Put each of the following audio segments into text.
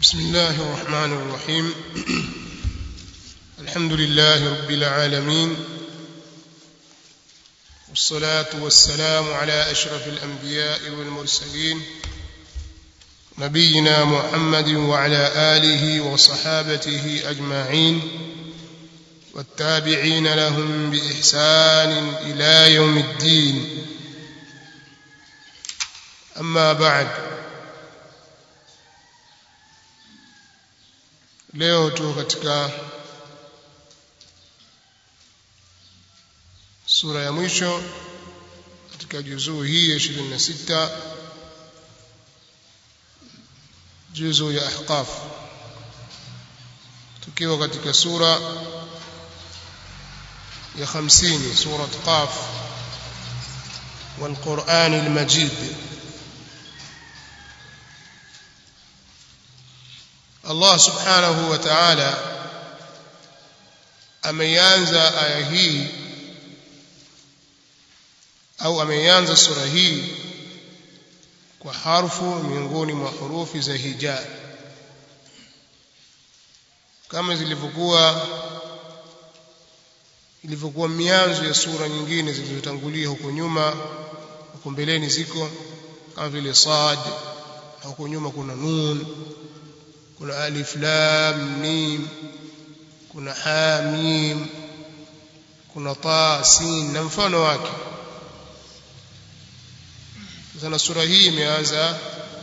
بسم الله الرحمن الرحيم الحمد لله رب العالمين والصلاة والسلام على أشرف الأنبياء والمرسلين نبينا محمد وعلى آله وصحابته أجمعين والتابعين لهم بإحسان إلى يوم الدين أما بعد leo tu katika sura ya mwisho katika juzuu hii ya 26 juzuu ya ahqaf tukiwa katika sura ya 50 surat qaf والقرآن المجيد Allah subhanahu wa ta'ala ameanza aya hii au ameanza sura hii kwa harfu miongoni mwa hurufi za hija kama zilivyokuwa ilivyokuwa mianzo ya sura nyingine zilizotangulia huko nyuma huko mbeleni ziko kama vile sad na huko nyuma kuna nun kuna alif lam mim kuna ha mim kuna ta sin na mfano wake sasa sura hii imeanza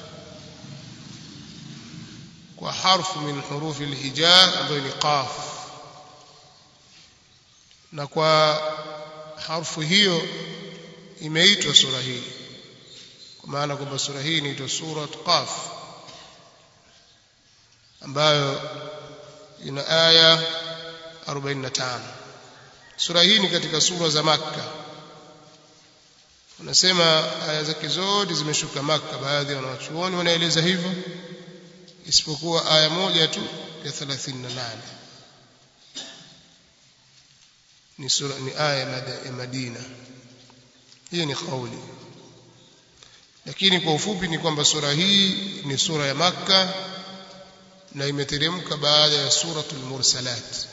kwa harfu min hurufi alhija ambayo ni qaf na kwa harfu hiyo imeitwa sura hii kwa maana kwamba sura hii inaitwa surat qaf ambayo ina aya 45 sura hii ni katika sura za makka unasema aya zake zote zimeshuka makka baadhi ya wanachuoni wanaeleza hivyo isipokuwa aya moja tu ya 38 ni sura ni aya ya Madina hiyo ni kauli lakini kwa ufupi ni kwamba sura hii ni sura ya makka na imeteremka baada ya suratul mursalat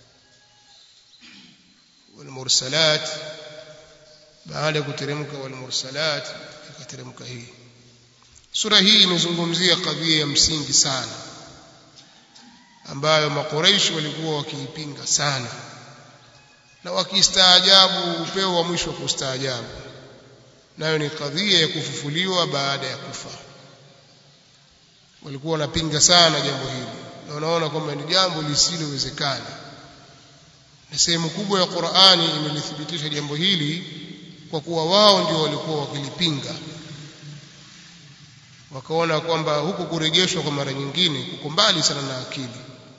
wal mursalat baada ya kuteremka wal mursalat ikateremka hii sura hii imezungumzia kadhia ya msingi sana ambayo makoreishi walikuwa wakiipinga sana na wakistaajabu upeo wa mwisho kustaajabu nayo ni kadhia ya kufufuliwa baada ya kufa walikuwa wanapinga sana jambo hili na wanaona kwamba ni jambo lisilowezekana na sehemu kubwa ya Qur'ani imelithibitisha jambo hili kwa kuwa wao ndio walikuwa wakilipinga wakaona kwamba huku kurejeshwa kwa mara nyingine kuko mbali sana na akili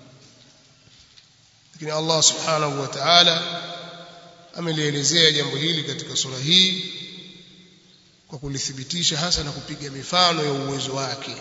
lakini Allah subhanahu wa ta'ala amelielezea jambo hili katika sura hii kwa kulithibitisha hasa na kupiga mifano ya uwezo wake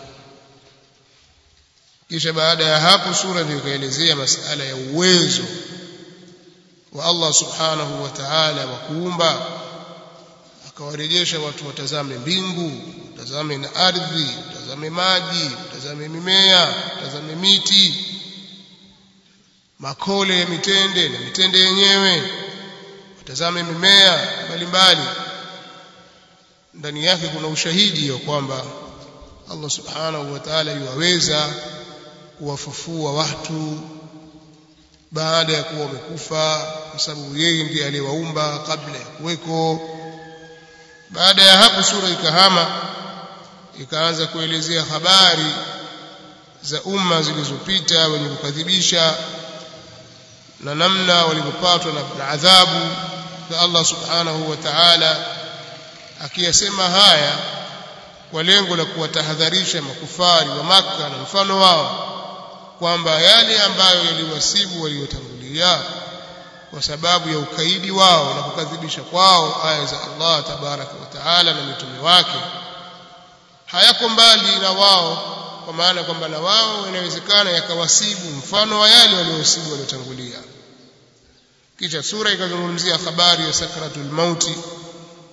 kisha baada ya hapo sura ndio ikaelezea masala ya uwezo wa Allah subhanahu wa ta'ala wa kuumba akawarejesha watu watazame mbingu watazame na ardhi watazame maji watazame mimea watazame miti makole ya mitende na mitende yenyewe watazame mimea mbalimbali ndani yake kuna ushahidi wa kwamba Allah subhanahu wa ta'ala yuwaweza kuwafufua watu baada ya kuwa wamekufa kwa sababu yeye ndiye aliyewaumba kabla ya kuweko baada ya hapo sura ikahama ikaanza kuelezea habari za umma zilizopita wenye kukadhibisha na namna walivyopatwa na adhabu za Allah subhanahu wa ta'ala akiyasema haya kwa lengo la kuwatahadharisha makufari wa maka na mfano wao kwamba yale ambayo yaliwasibu waliotangulia kwa sababu ya ukaidi wao na kukadhibisha kwao aya za Allah tabaraka wa taala na mitume wake hayako mbali na wao kwa maana kwamba na wao inawezekana yakawasibu mfano wa yale waliowasibu waliotangulia kisha sura ikazungumzia habari ya sakratul mauti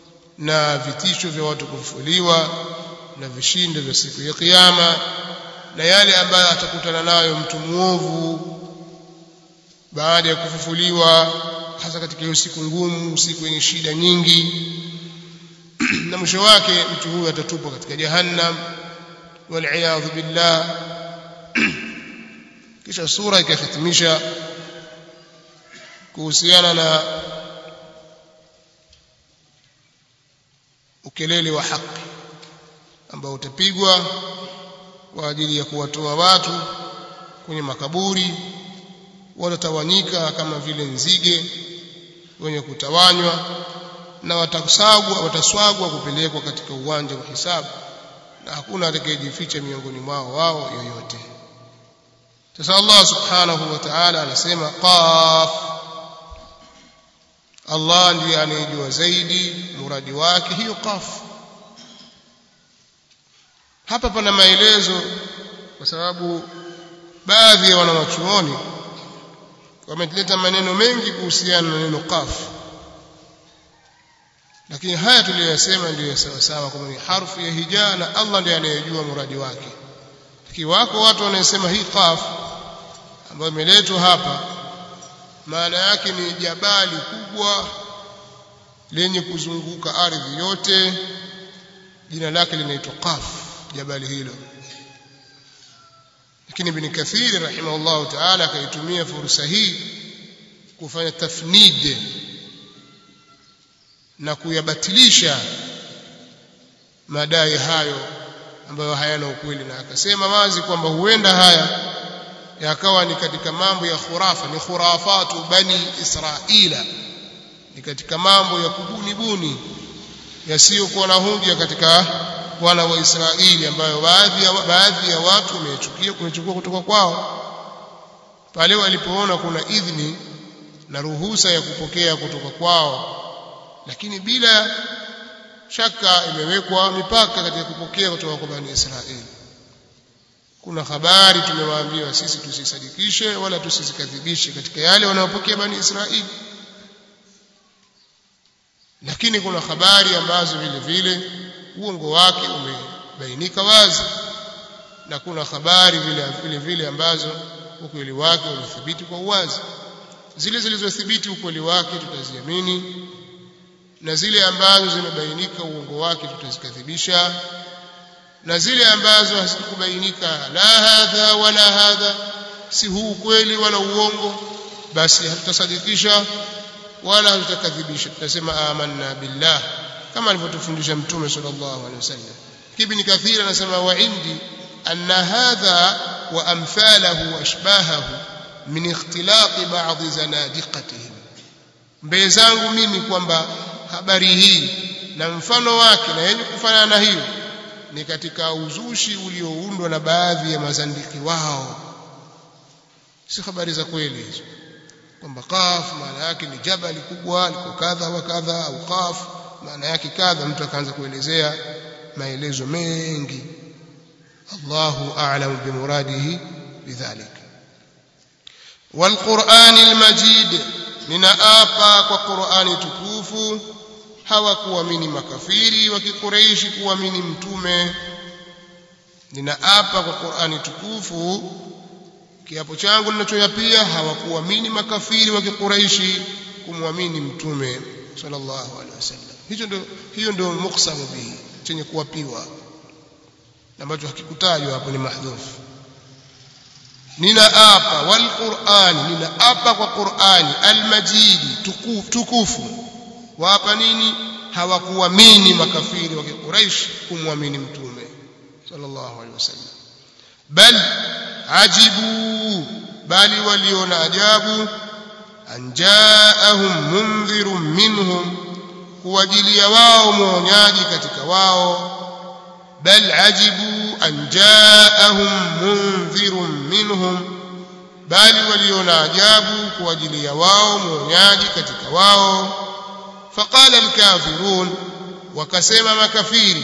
na vitisho vya watu kufufuliwa na vishindo vya siku ya kiyama na yale ambayo atakutana nayo mtu muovu baada ya kufufuliwa hasa katika hiyo siku ngumu siku yenye shida nyingi na mwisho wake mtu huyu atatupwa katika jahannam waliyadhu billah kisha sura ikahitimisha kuhusiana na ukelele wa haki ambao utapigwa kwa ajili ya kuwatoa watu kwenye makaburi watatawanyika kama vile nzige wenye kutawanywa na watasagwa wataswagwa kupelekwa katika uwanja wa hisabu na hakuna atakayejificha miongoni mwao wao yoyote sasa Allah subhanahu wa ta'ala anasema qaf Allah ndiye anayejua zaidi muradi wake hiyo qaf hapa pana maelezo kwa sababu baadhi ya wanawachuoni wameleta maneno mengi kuhusiana na neno qaf lakini haya tuliyosema ndiyo sawa sawa kwamba ni harfu ya hija na Allah ndiye anayejua muradi wake lakini wako watu wanasema hii qaf ambayo imeletwa hapa maana yake ni jabali kubwa lenye kuzunguka ardhi yote jina lake linaitwa qaf jabali hilo lakini ibn kathir rahimahullah ta'ala akaitumia fursa hii kufanya tafnid na kuyabatilisha madai hayo ambayo hayana ukweli na akasema wazi kwamba huenda haya yakawa ni katika mambo ya khurafa ni khurafatu bani israila ni katika mambo ya kubunibuni yasiyokuwa na hunja katika wana wa Israeli ambayo baadhi ya, baadhi ya watu wamechukia kumechukua kutoka kwao pale walipoona kuna idhni na ruhusa ya kupokea kutoka kwao lakini bila shaka imewekwa mipaka katika kupokea kutoka kwa bani Israeli kuna habari tumewaambiwa sisi tusisadikishe wala tusizikadhibishe katika yale wanayopokea bani Israeli lakini kuna habari ambazo vile vile uongo wake umebainika wazi na kuna habari vile vile vile ambazo ukweli wake umethibiti kwa uwazi zile zilizothibiti ukweli wake tutaziamini na zile ambazo zimebainika uongo wake tutazikadhibisha na zile ambazo hazikubainika la hadha wala hadha si huu ukweli wala uongo basi hatutasadikisha wala hatutakadhibisha tutasema amanna billah kama alivyotufundisha mtume sallallahu alaihi wasallam ibn kathir anasema wa indi anna hadha wa amthalahu wa ashbahahu min ikhtilaq ba'd zanadiqatihim mbele zangu mimi kwamba habari hii na mfano wake na yenye kufanana na hiyo ni katika uzushi ulioundwa na baadhi ya mazandiki wao si habari za kweli hizo kwamba qaf maana yake ni jabali kubwa liko kadha wa kadha au qaf maana yake kadha mtu akaanza kuelezea maelezo mengi Allahu a'lam bimuradihi bidhalik والقرآن المجيد ninaapa kwa Qur'ani tukufu hawakuamini makafiri wa kikureishi kuamini mtume ninaapa kwa Qur'ani tukufu kiapo changu ninachoyapia hawakuamini makafiri wa kikureishi kumwamini mtume sallallahu alaihi wasallam hicho ndio hiyo ndio muksamu bihi chenye kuwapiwa ambacho hakikutajwa hapo ni mahdhufu ninaapa wal qur'ani ninaapa kwa qur'ani almajidi tukufu, tukufu waapa nini hawakuamini makafiri wa Quraysh kumwamini mtume sallallahu alaihi wasallam bal ajibu bali waliona ajabu anjaahum mundhirun minhum kuwajilia wao mwonyaji katika wao bal ajibu an jaahum mundhirun minhum bali waliona ajabu kuwajilia wao mwonyaji katika wao faqala alkafirun wakasema makafiri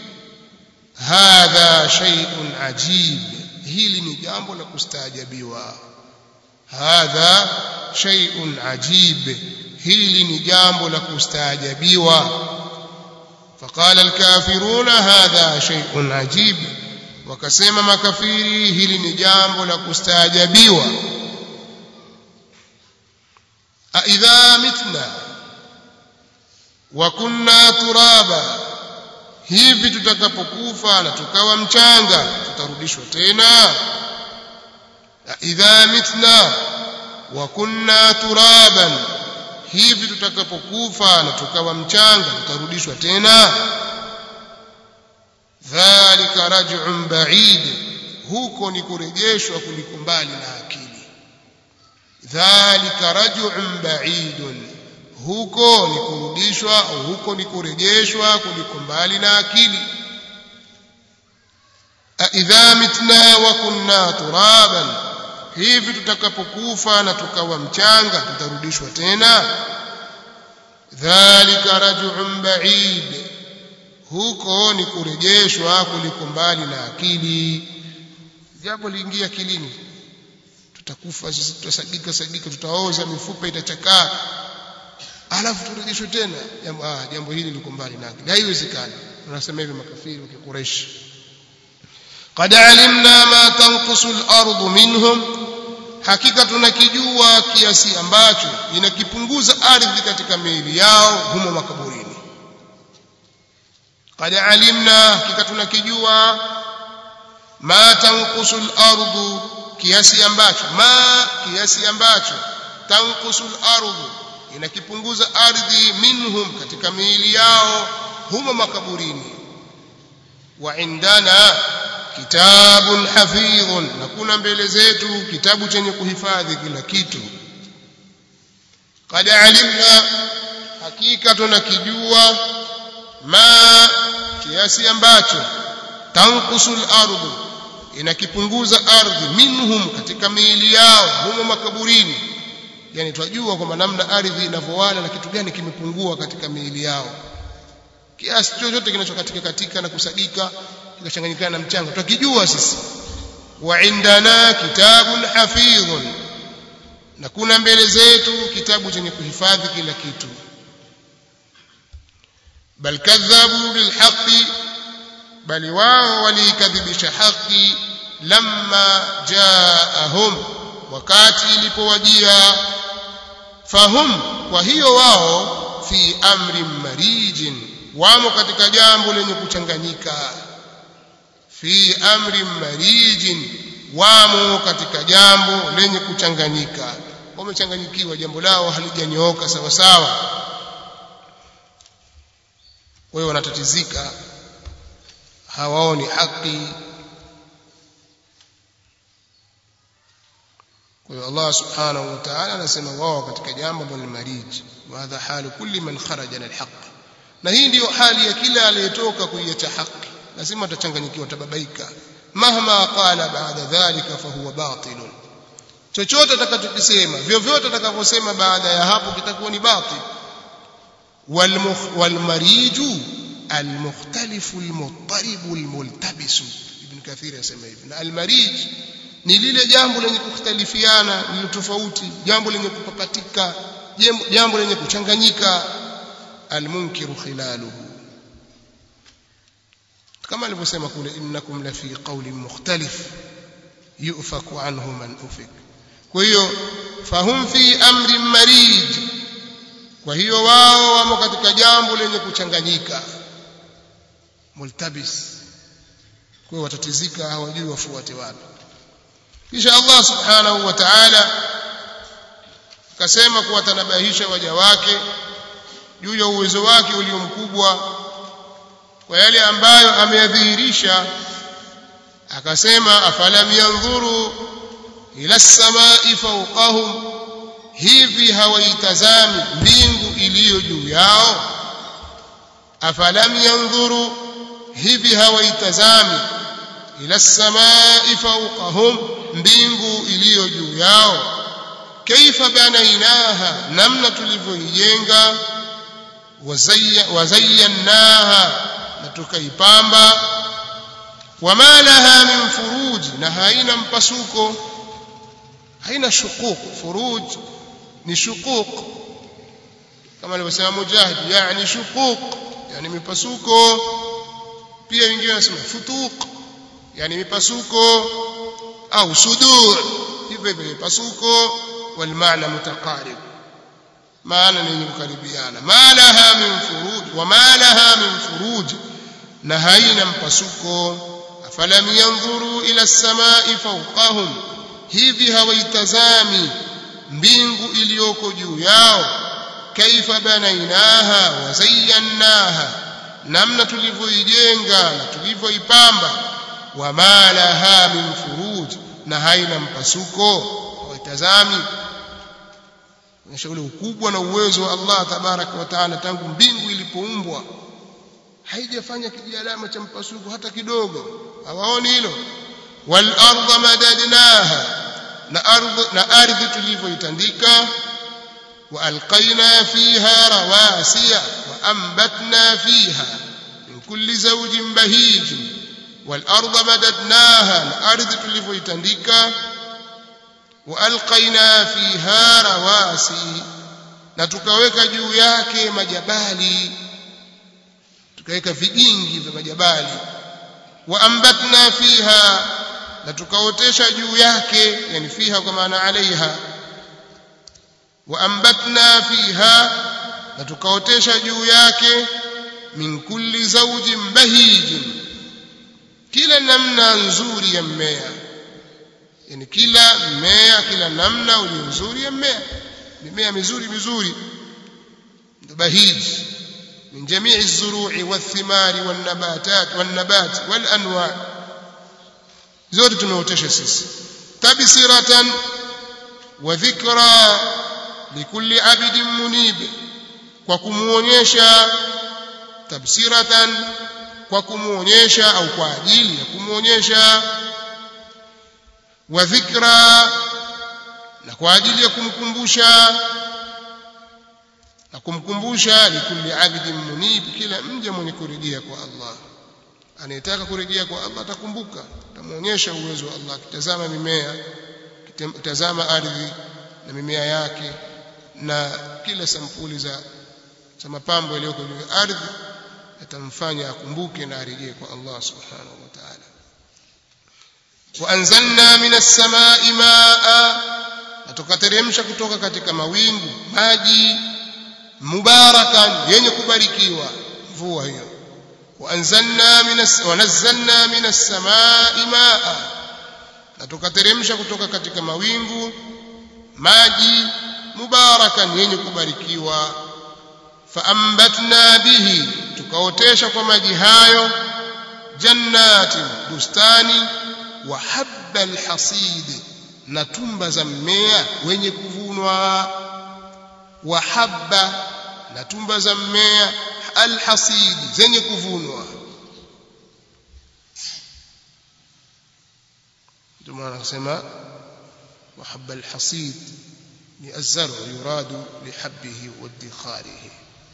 hadha shay'un ajib hili ni jambo la kustaajabiwa hadha shay'un ajib hili ni jambo la kustaajabiwa فقال الكافرون هذا شيء عجيب wakasema makafiri hili ni jambo la kustaajabiwa aidha mitna wa kunna turaba hivi tutakapokufa na tukawa mchanga tutarudishwa tena idha mitna wa kunna turaban hivi tutakapokufa na tukawa mchanga tutarudishwa tena dhalika raj'un ba'id huko ni kurejeshwa kuliko mbali na akili dhalika raj'un ba'idun huko ni kurudishwa au huko ni kurejeshwa kuliko mbali na akili aidha mitna wa kunna turaban hivi tutakapokufa na tukawa mchanga tutarudishwa tena dhalika raj'un ba'id huko ni kurejeshwa kuliko mbali na akili jambo liingia akilini tutakufa sisi tutasagika sagika tutaoza mifupa itachakaa alafu turejeshwe tena jambo ah jambo hili liko mbali na akili haiwezekani wanasema hivi makafiri wa Quraysh qad alimna ma tanqusu al-ard minhum hakika tunakijua kiasi ambacho inakipunguza ardhi katika miili yao humo makaburini qad alimna hakika tunakijua ma tanqusu al-ard kiasi ambacho ma kiasi ambacho tanqusu al-ard inakipunguza ardhi minhum katika miili yao humo makaburini wa indana kitabun hafidhun na kuna mbele zetu kitabu chenye kuhifadhi kila kitu qad alimna hakika tunakijua ma kiasi ambacho tankusul ardhu inakipunguza ardhi minhum katika miili yao humo makaburini yani twajua kwamba namna ardhi inavyowala na kitu gani kimepungua katika miili yao kiasi chochote kinachokatika katika na kusagika kikachanganyikana na mchanga tukijua sisi wa indana kitabun hafidhun na kuna mbele zetu kitabu chenye kuhifadhi kila kitu bal kadhabu bilhaqi bali wao walikadhibisha haki lamma jaahum wakati ilipowajia fahum kwa hiyo wao fi amri marijin wamo katika jambo lenye kuchanganyika fi amri marijin wamo katika jambo lenye kuchanganyika wamechanganyikiwa jambo lao halijanyooka sawa sawa wewe wanatatizika hawaoni haki kwa hiyo Allah subhanahu wa ta'ala anasema wao katika jambo ambalo ni mariji wa hadha halu kulli man kharaja na alhaq na hii ndiyo hali ya kila aliyetoka kuiacha haki lazima atachanganyikiwa tababaika mahma qala baada dhalika fahuwa batilun chochote atakachokisema vyovyote atakavyosema baada ya hapo kitakuwa ni batil walmariju almukhtalifu almuttaribu almultabisu ibn kathir yasema hivi na almarij ni lile jambo lenye kukhtalifiana lile tofauti jambo lenye kupapatika jambo lenye kuchanganyika almunkiru khilaluhu kama alivyosema kule innakum la fi qawlin mukhtalif yufaku anhu man ufik kwa hiyo fahum fi amri marij kwa hiyo wao wamo katika jambo lenye kuchanganyika multabis kwa hiyo watatizika hawajui wafuate wapi kisha Allah subhanahu wa ta'ala akasema kuwatanabahisha waja wake juu ya uwezo wake ulio mkubwa kwa yale ambayo ameyadhihirisha akasema afalam yanzuru ila samai fawqahum hivi hawaitazami mbingu iliyo juu yao afalam yanzuru hivi hawaitazami ila samai fawqahum mbingu iliyo juu yao kaifa banainaha namna tulivyoijenga wazayyannaha na tukaipamba wama laha min furuj na haina mpasuko haina shuquq furuj ni shuquq kama alivyosema mujahid yani shuquq yani mipasuko pia wengine wanasema futuq yani mipasuko au sudur hivyo hivyo mipasuko wal maana mutaqarib maana ni kukaribiana ma laha min furuj wa ma laha min furuj na haina mpasuko afalam yanzuru ila as-samai fawqahum hivi hawaitazami mbingu iliyoko juu yao kaifa banainaha wa zayyannaha namna tulivyoijenga na tulivyoipamba wa ma laha min furuj na haina mpasuko hawaitazami onyesha ule ukubwa na uwezo wa Allah tabaraka wa taala tangu mbingu ilipoumbwa haijafanya kijialama cha mpasuko hata kidogo hawaoni hilo wal ardha madadnaha na ardhi na ardhi tulivyoitandika wa alqaina fiha rawasiya wa anbatna fiha min kulli zawjin bahij wal ardha madadnaha na ardhi tulivyoitandika wa alqaina fiha rawasi na tukaweka juu yake majabali tukaweka vigingi vya majabali wa ambatna fiha na tukaotesha juu yake yani fiha kwa maana alaiha wa ambatna fiha na tukaotesha juu yake min kulli zawjin bahijin kila namna nzuri ya mmea yani kila mmea kila namna ulio nzuri ya mmea mimea mizuri mizuri bahiji من جميع الزروع والثمار والنباتات والنبات والأنواع زود تنوتش سيس تبصرة وذكرى لكل عبد منيب وكمونيشا تبصرة وكمونيشا أو كواجيل يكمونيشا وذكرى na kwa ajili ya kumkumbusha na kumkumbusha likulli abidin munib kila mja mwenye kurejea kwa Allah anayetaka kurejea kwa Allah atakumbuka atamuonyesha uwezo wa Allah kitazama mimea kitazama ardhi na mimea yake na kila sampuli za za mapambo yaliyoko juu ya ardhi atamfanya akumbuke na arejee kwa Allah subhanahu wa ta'ala wa anzalna minas samai maa na tukateremsha kutoka katika mawingu maji mubarakan yenye kubarikiwa mvua hiyo waanzalna minas wanazzalna minas samai maa na tukateremsha kutoka katika mawingu maji mubarakan yenye kubarikiwa faambatna bihi tukaotesha kwa maji hayo jannati bustani wa habba alhasid na tumba za mmea wenye kuvunwa wa habba na tumba za mmea alhasid zenye kuvunwa ndio maana anasema wa habba alhasid ni azzaru yuradu lihabbihi wa idkharihi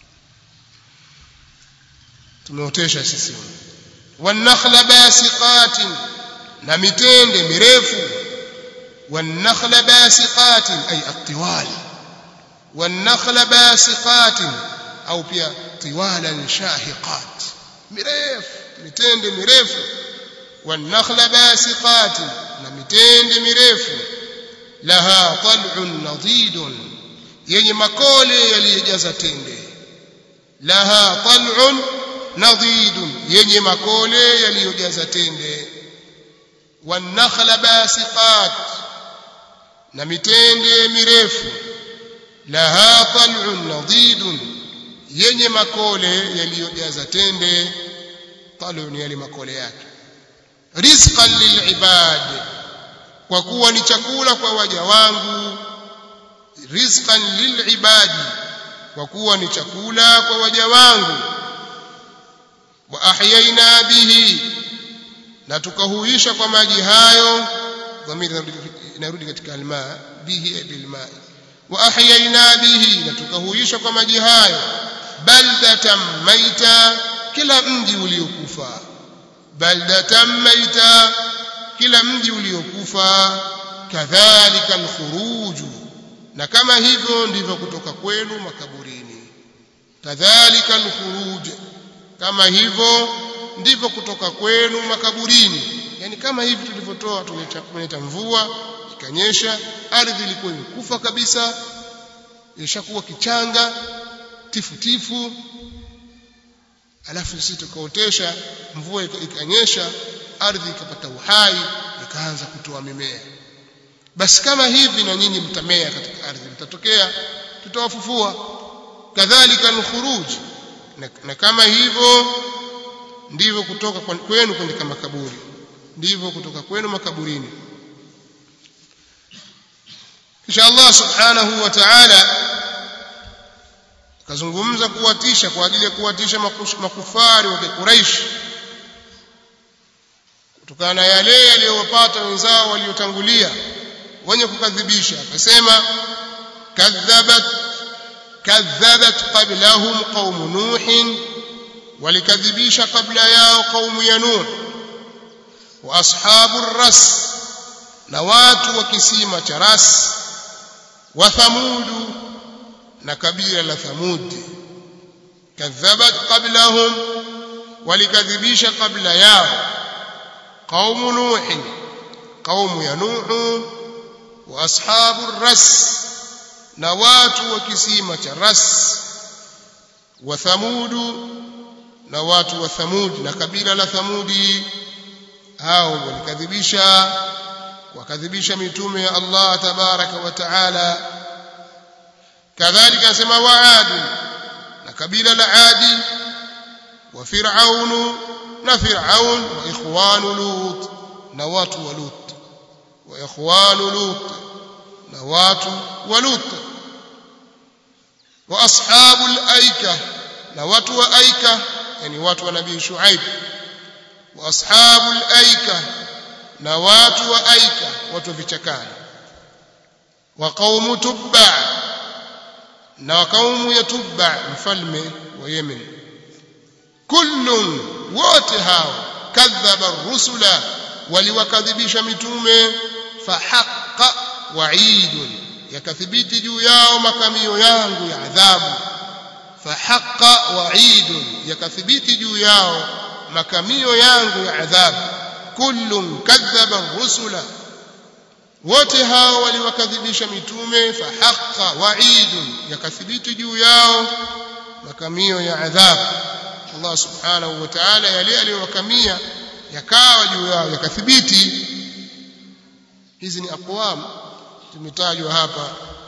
tumeotesha sisi wanakhla basiqatin na mitende mirefu wanakhla basiqatin ay atiwal wanakhla basiqatin au pia tiwalan shahiqat mirefu mitende mirefu wanakhla basiqatin na mitende mirefu laha tal'un nadidun yenye makole yaliyojaza tende laha tal'un nadidun yenye makole yaliyojaza tende wanakhla basiqat na mitende mirefu laha tal'un nadidun yenye makole yaliyojaza tende tal'un yale makole yake rizqan lilibad kwa kuwa ni chakula kwa waja wangu rizqan lilibadi kwa kuwa ni chakula kwa waja wangu wa ahyaina bihi na tukahuisha kwa maji hayo dhamiri inarudi katika alma bihi bilma wa ahyaina bihi na tukahuisha kwa maji hayo baldatan maita kila mji uliokufa baldatan maita kila mji uliokufa kadhalika alkhuruju na kama hivyo ndivyo kutoka kwenu makaburini kadhalika alkhuruj kama hivyo ndivyo kutoka kwenu makaburini yani kama hivi tulivyotoa tumeleta mvua ikanyesha ardhi ilikuwa imekufa kabisa ilishakuwa kichanga tifu tifu alafu sisi tukaotesha mvua ikanyesha ardhi ikapata uhai ikaanza kutoa mimea basi kama hivi na nyinyi mtamea katika ardhi mtatokea tutawafufua kadhalika alkhuruj na, na kama hivyo ndivyo kutoka kwenu kwenda makaburi ndivyo kutoka kwenu makaburini kisha Allah subhanahu wa ta'ala akazungumza kuwatisha kwa ajili ya kuwatisha makufari wa Quraysh kutokana na yale yaliyowapata wenzao waliotangulia wenye kukadhibisha akasema kadhabat kadhabat qablahum qaum nuh walikadhibisha kabla yao qaumu ya nuh wa ashabu ras na watu wa kisima cha ras wa thamudu na kabila la thamud kadhabat qablahum walikadhibisha kabla yao qaumu nuh qaumu ya nuh wa ashabu ras na watu wa kisima cha ras wa thamudu na watu wa thamud na kabila la thamudi hao walikadhibisha wakadhibisha mitume ya Allah tabaraka wa taala kadhalika anasema waadi na kabila la adi wa fir'aunu na fir'aun wa ikhwanu lut na watu wa lut wa ikhwanu lut na watu wa lut wa ashabul aika na watu wa aika yani watu wa nabii shuaib wa ashabul aika na watu wa aika watu wa vichakani wa qaumu tubba na qaumu ya tubba mfalme wa yemen kullun wote hao kadhaba rusula waliwakadhibisha mitume fahaqqa wa'idun yakathibiti juu yao makamio yangu ya adhabu fahaqqa wa'idun yakathibiti juu yao makamio yangu ya adhabu kullun kadhaba rusula wote hao waliwakadhibisha mitume fahaqqa wa'idun yakathibiti juu yao makamio ya adhabu Allah subhanahu wa ta'ala yale aliyowakamia yakawa juu yao yakathibiti hizi ni aqwam tumetajwa hapa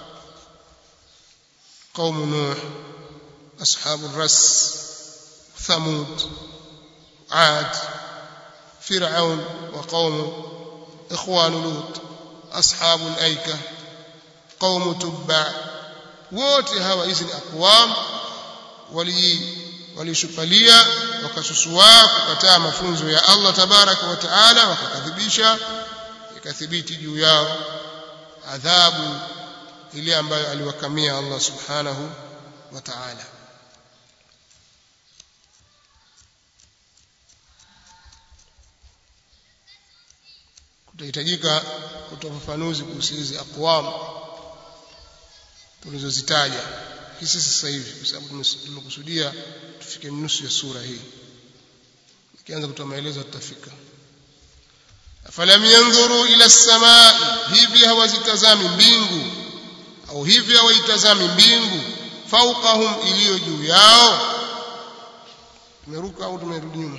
قوم نوح أصحاب الرس ثمود عاد فرعون وقوم إخوان لوط أصحاب الأيكة قوم تبع wote hawa hizi ni aqwam wali walishupalia wakasusua kukataa mafunzo ya Allah tabaraka wa taala wakakadhibisha ikathibiti juu yao adhabu ile ambayo aliwakamia Allah subhanahu wa ta'ala kutahitajika kutoa ufafanuzi kuhusu hizi aqwam tulizozitaja hisi sasa hivi kwa sababu tumekusudia tufike nusu ya sura hii ikianza kutoa maelezo tutafika afalam yanzuru ila samai hivi hawazitazami mbingu au hivi hawaitazami mbingu fauqahum iliyo juu yao tumeruka au tumerudi nyuma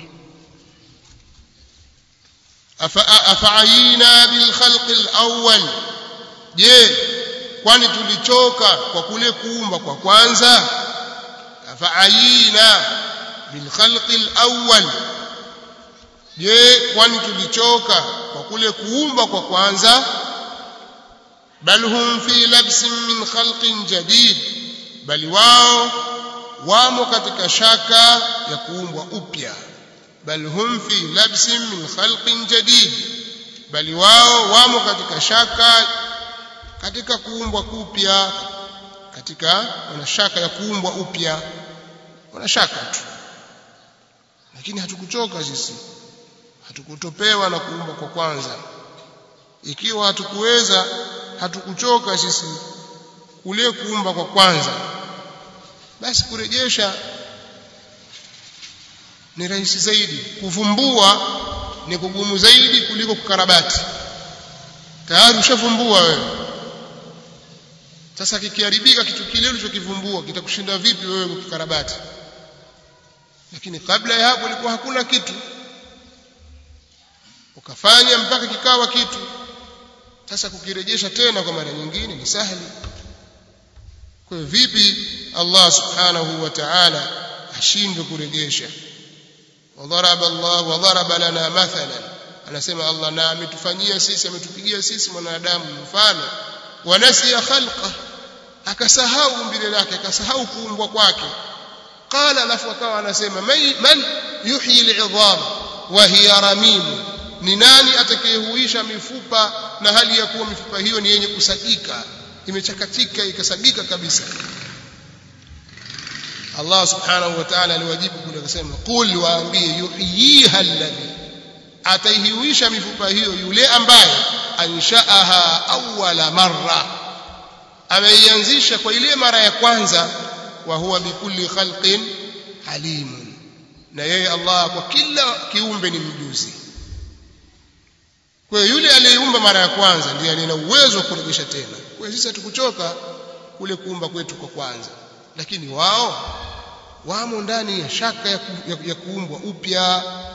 afaayina bilkhalqi alawwal je kwani tulichoka kwa kule kuumba kwa kwanza afaayina bilkhalqi alawwal je kwani tulichoka kwa kule kuumba kwa kwanza bal hum fi labsin min khalqin jadid bali wao wamo katika shaka ya kuumbwa upya bal hum fi labsin min khalqin jadid bali wao wamo katika shaka katika kuumbwa kupya katika wana shaka ya kuumbwa upya wana shaka tu lakini hatukuchoka sisi hatukutopewa na kuumbwa kwa kwanza ikiwa hatukuweza hatukuchoka sisi kule kuumba kwa kwanza basi kurejesha ni rahisi zaidi kuvumbua ni kugumu zaidi kuliko kukarabati tayari ushavumbua wewe sasa kikiharibika kitu kile ulichokivumbua kitakushinda vipi wewe kukikarabati lakini kabla ya hapo ilikuwa hakuna kitu ukafanya mpaka kikawa kitu sasa kukirejesha tena kwa mara nyingine ni sahali kwa hiyo vipi Allah subhanahu wa ta'ala ashindwe kurejesha wadharaba Allah wadharaba lana mathalan anasema Allah na ametufanyia sisi ametupigia sisi mwanadamu mfano wanasiya khalqa akasahau umbile lake akasahau kuumbwa kwake qala alafu akawa anasema man yuhyi al'idham wa hiya ramim ni nani atakayehuisha mifupa na hali ya kuwa mifupa hiyo ni yenye kusagika imechakatika ikasagika kabisa Allah subhanahu wa ta'ala aliwajibu kule akasema qul waambie yuhyiha alladhi ataihuisha mifupa hiyo yule ambaye anshaaha awwala marra ameianzisha kwa ile mara ya kwanza wa huwa bikulli khalqin alim na yeye Allah kwa kila kiumbe ni mjuzi kwa hiyo yule aliyeumba mara ya kwanza ndiye aliye na uwezo wa kurejesha tena kwa sisi hatukuchoka kule kuumba kwetu kwa kwanza lakini wao wamo ndani ya shaka ya, ku, ya, ya kuumbwa upya